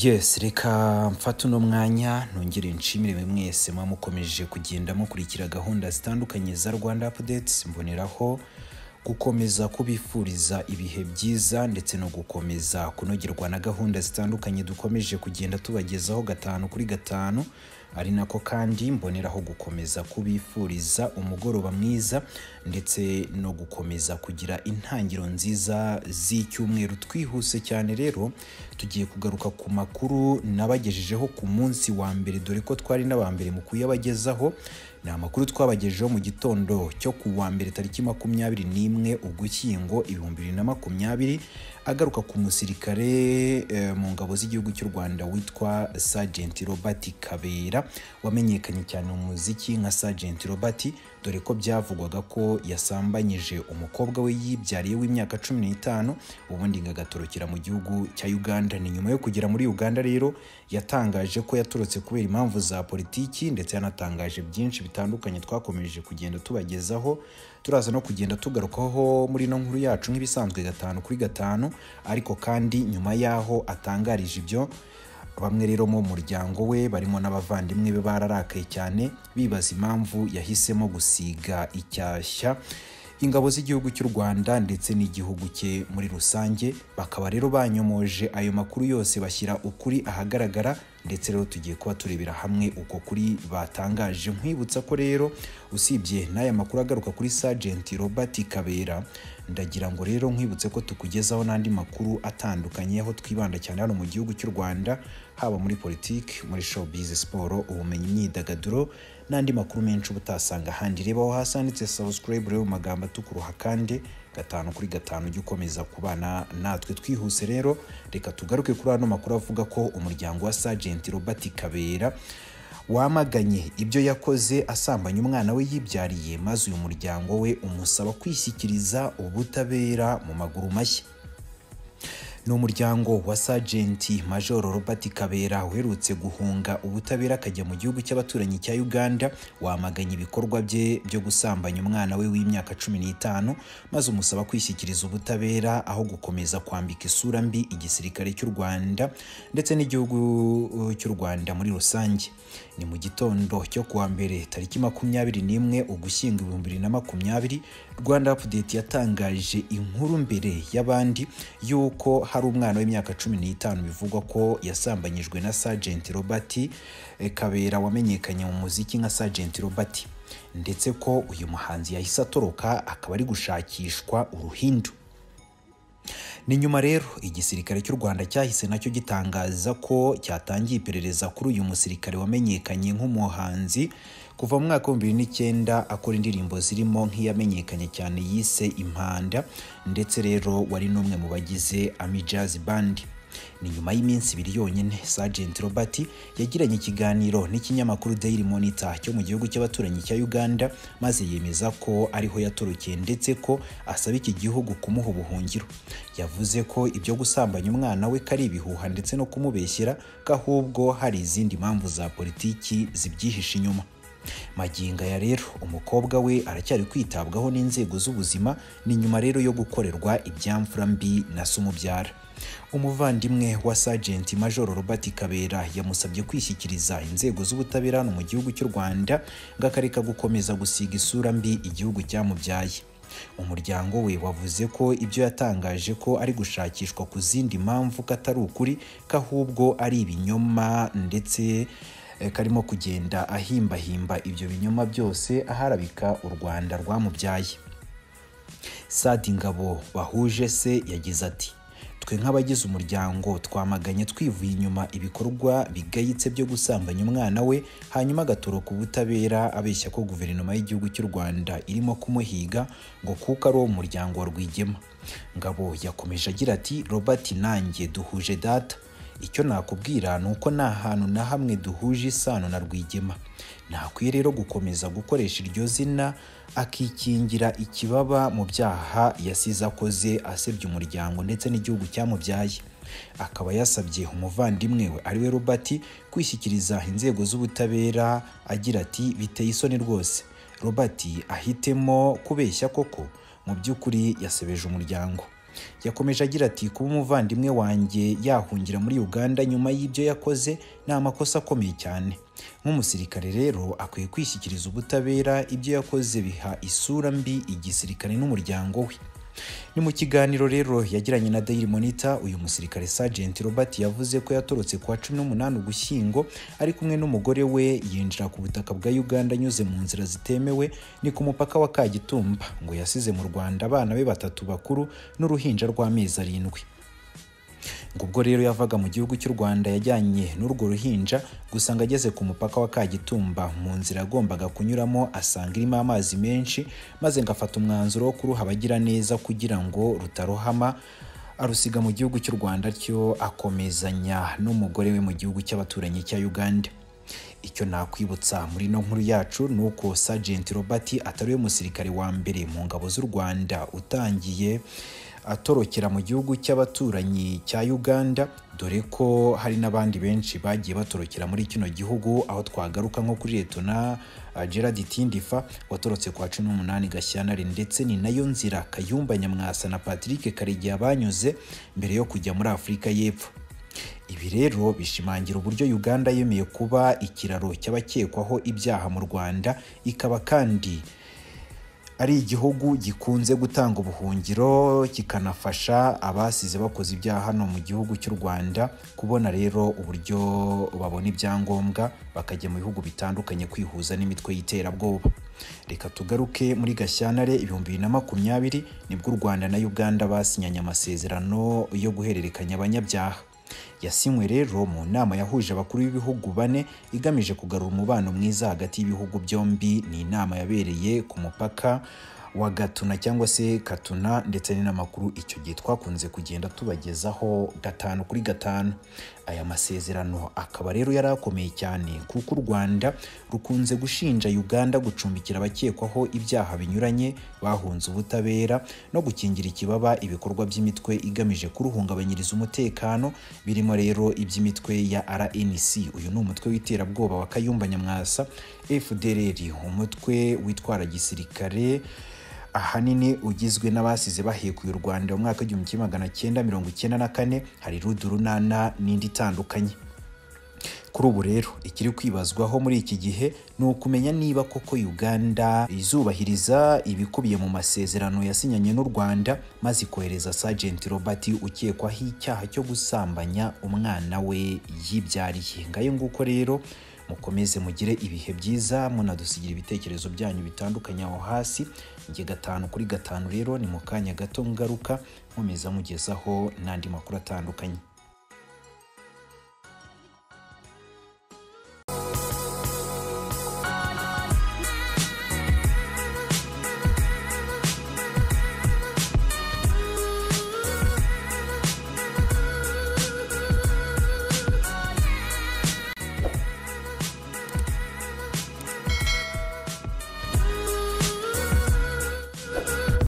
yesi reka mfate uno mwanya ntongere nshimire mwese muba mukomeje kugenda mukurikira gahunda zitandukanye za rwanda apudetsi mboneraho gukomeza kubifuriza ibihe byiza ndetse no gukomeza kunogerwa na gahunda zitandukanye dukomeje kugenda tubagezaho gatanu kuri gatanu ari nako kandi mboneraho gukomeza kubifuriza umugoroba mwiza ndetse no gukomeza kugira intangiriro nziza z'icyumweru twihuse cyane rero tugiye kugaruka ku makuru nabagejejeho ku munsi wa mbere dore ko twari n'aba mbere mu kuyabagezaho ni amakuru twabagejejeho mu gitondo cyo ku wa mbere tariki makumyabiri n'imwe ugushyingo ibihumbi bibiri na makumyabiri agaruka ku musirikare eh, mu ngabo z'igihugu cy'u rwanda witwa Sergeant Robert Kabera wamenyekanye cyane mu muziki nka Sergeant Robert dore ko byavugwaga ko yasambanyije umukobwa we yibyariye w'imyaka cumi n'itanu ubundi ngo agatorokera mu gihugu cya Uganda ni nyuma yo kugera muri Uganda rero yatangaje ko yatorotse kubera impamvu za politiki ndetse yanatangaje byinshi bitandukanye twakomeje kugenda tubagezaho turaza no kugenda tugarukaho muri ino nkuru yacu nk'ibisanzwe gatanu kuri gatanu ariko kandi nyuma y'aho atangarije ibyo bamwe rero mu muryango we barimo n'abavandimwe be bararakaye cyane bibaza impamvu yahisemo gusiga icyashya ingabo z'igihugu cy'u Rwanda ndetse n'igihugu cye muri rusange bakaba rero banyomoje ayo makuru yose bashyira ukuri ahagaragara ndetse rero tugiye kuba turebera hamwe uko kuri batangaje nkwibutsa ko rero usibye n'aya makuru agaruka kuri Sergeant Robert Kabera ndagira ngo rero nkwibutse ko tukugezaho n'andi makuru atandukanye aho twibanda cyane hano mu gihugu cy'u Rwanda haba muri politiki muri showbiz siporo ubumenyi imyidagaduro n'andi makuru menshi uba utasanga ahandi reba aho hasi handitse subscribe rero mu magambo atukuruha kandi gatanu kuri gatanu ujye ukomeza kubana natwe twihuse rero reka tugaruke kuri ano makuru avuga ko umuryango wa Sergeant Robert Kabera wamaganye ibyo yakoze asambanya umwana we yibyariye maze uyu muryango we umusaba kwishyikiriza ubutabera mu maguru mashya ni umuryango wa Sergeant Major Robert Kabera uherutse guhunga ubutabera akajya mu gihugu cy'abaturanyi cya Uganda wamaganye ibikorwa bye byo gusambanya umwana we w'imyaka cumi n'itanu maze umusaba kwishyikiriza ubutabera aho gukomeza kwambika isura mbi igisirikare cy'u Rwanda ndetse n'igihugu uh, cy'u Rwanda muri rusange ni mu gitondo cyo kuwa mbere tariki makumyabiri n'imwe ugushyingo ibihumbi bibiri na makumyabiri Rwanda Update yatangaje inkuru mbere y'abandi y'uko hari umwana w'imyaka cumi n'itanu bivugwa ko yasambanyijwe na Sergeant Robert eh, Kabera wamenyekanye mu muziki nka Sergeant Robert ndetse ko uyu muhanzi yahise atoroka akaba ari gushakishwa uruhindu ni nyuma rero igisirikare cy'u Rwanda cyahise nacyo gitangaza ko cyatangiye iperereza kuri uyu musirikare wamenyekanye nk'umuhanzi kuva mu mwaka w'ibihumbi bibiri n'icyenda akora indirimbo zirimo nk'iyamenyekanye cyane yise impanda ndetse rero wari n'umwe mu bagize Ami Jazz Band ni nyuma y'iminsi ibiri yonyine Sergeant Robert yagiranye ikiganiro n'ikinyamakuru Daily Monitor cyo mu gihugu cy'abaturanyi cya Uganda maze yemeza ko ariho yatorokeye ndetse ko asaba iki gihugu kumuha ubuhungiro yavuze ko ibyo gusambanya umwana we kari ibihuha ndetse no kumubeshyera ko ahubwo hari izindi mpamvu za politiki zibyihishe inyuma maginga ya rero umukobwa we aracyari kwitabwaho n'inzego z'ubuzima ni nyuma rero yo gukorerwa ibyamfura mbi na se umubyara umuvandimwe wa Sergeant Major Robert Kabera yamusabye kwishyikiriza inzego z'ubutabera hano mu gihugu cy'u Rwanda ngo akareka gukomeza gusiga isura mbi igihugu cyamubyaye umuryango we wavuze ko ibyo yatangaje ko ari gushakishwa ku zindi mpamvu katari ukuri ko ahubwo ari ibinyoma ndetse karimo kugenda ahimbahimba ibyo binyoma byose aharabika u Rwanda rwamubyaye Sadi Ngabo bahuje se yagize ati twe nk'abagize umuryango twamaganye twivuye inyuma ibikorwa bigayitse byo gusambanya umwana we hanyuma agatoroka ubutabera abeshya ko guverinoma y'igihugu cy'u Rwanda irimo kumuhiga ngo kuko ari uwo muryango wa Rwigema Ngabo yakomeje agira ati Robert nanjye duhuje data icyo nakubwira ni uko nta hantu na hamwe duhuje isano na rwigema ntakwiye rero gukomeza gukoresha iryo zina akikingira ikibaba mu byaha yasize akoze asebya umuryango ndetse n'igihugu cyamubyaye akaba yasabye umuvandimwe we ariwe Robert kwishyikiriza inzego z'ubutabera agira ati biteye isoni rwose Robert ahitemo kubeshya koko mu by'ukuri yasebeje umuryango yakomeje agira ati kuba umuvandimwe wanjye yahungira muri uganda nyuma y'ibyo yakoze ni amakosa akomeye cyane nk'umusirikare rero akwiye kwishyikiriza ubutabera ibyo yakoze biha isura mbi igisirikare n'umuryango we ni mu kiganiro rero yagiranye na Daily Monitor uyu musirikare Sergeant Robert yavuze ko yatorotse kuwa 18 Ugushyingo ari kumwe n'umugore we yinjira ku butaka bwa Uganda anyuze mu nzira zitemewe ni ku mupaka wa Kagitumba ngo yasize mu Rwanda abana be batatu bakuru n'uruhinja rw'amezi arindwi ngo ubwo rero yavaga mu gihugu cy'u Rwanda yajyanye n'urwo ruhinja gusanga ageze ku mupaka wa Kagitumba mu nzira yagombaga kunyuramo asanga irimo amazi menshi maze ngafata umwanzuro wo kuruha abagiraneza kugira ngo rutarohama arusiga mu gihugu cy'u Rwanda cyo akomezanya n'umugore we mu gihugu cy'abaturanyi cya Uganda icyo nakwibutsa muri ino nkuru yacu ni uko Sergeant Robert atari we musirikare wa mbere mu ngabo z'u Rwanda utangiye atorokera mu gihugu cy'abaturanyi cya Uganda dore ko hari n'abandi benshi bagiye batorokera muri kino gihugu aho twagaruka nko kuri Letona Gerard Tindifa watorotse kwa 18 Gashyantare ndetse ni nayo nzira Kayumba Nyamwasa na Patrick Karegeya banyuze mbere yo kujya muri Afurika y'Epfo ibi rero bishimangira uburyo Uganda yemeye kuba ikiraro cy'abakekwaho ibyaha mu Rwanda ikaba kandi ari igihugu gikunze gutanga ubuhungiro kikanafasha abasize bakoze ibyaha hano mu gihugu cy'u Rwanda kubona rero uburyo babona ibyangombwa bakajya mu bihugu bitandukanye kwihuza n'imitwe y'iterabwoba reka tugaruke muri Gashyantare ibihumbi bibiri na makumyabiri nibwo u Rwanda na Uganda basinyanye amasezerano yo guhererekanya abanyabyaha yasinywe rero mu nama yahuje abakuru b'ibihugu bane igamije kugarura umubano mwiza hagati y'ibihugu byombi ni inama yabereye ku mupaka wa gatuna cyangwa se katuna ndetse n'inamakuru icyo gihe twakunze kugenda tubagezaho gatanu kuri gatanu aya masezerano akaba rero yari akomeye cyane kuko u rwanda rukunze gushinja uganda gucumbikira abakekwaho ibyaha binyuranye bahunze ubutabera no gukingira ikibaba ibikorwa by'imitwe igamije kuruhungabanyiriza umutekano birimo rero iby'imitwe ya rnc uyu ni umutwe w'iterabwoba wa kayumba nyamwasa fdrr umutwe witwara gisirikare ahanini ugizwe n'abasize bahekuye u Rwanda mu mwaka w'igihumbi kimwe magana cyenda mirongo icyenda na kane hari rudu runana n'indi itandukanye kuri ubu rero ikiri kwibazwaho muri iki gihe ni ukumenya niba koko Uganda izubahiriza ibikubiye mu masezerano yasinyanye n'u Rwanda maze ikohereza Sergeant Robert ukekwaho icyaha cyo gusambanya umwana we yibyariye ngayo nguko rero mukomeze mugire ibihe byiza munadusigira ibitekerezo byanyu bitandukanye aho hasi njye gatanu kuri gatanu rero ni mu kanya gato ngaruka nkomeza mugezaho n'andi makuru atandukanye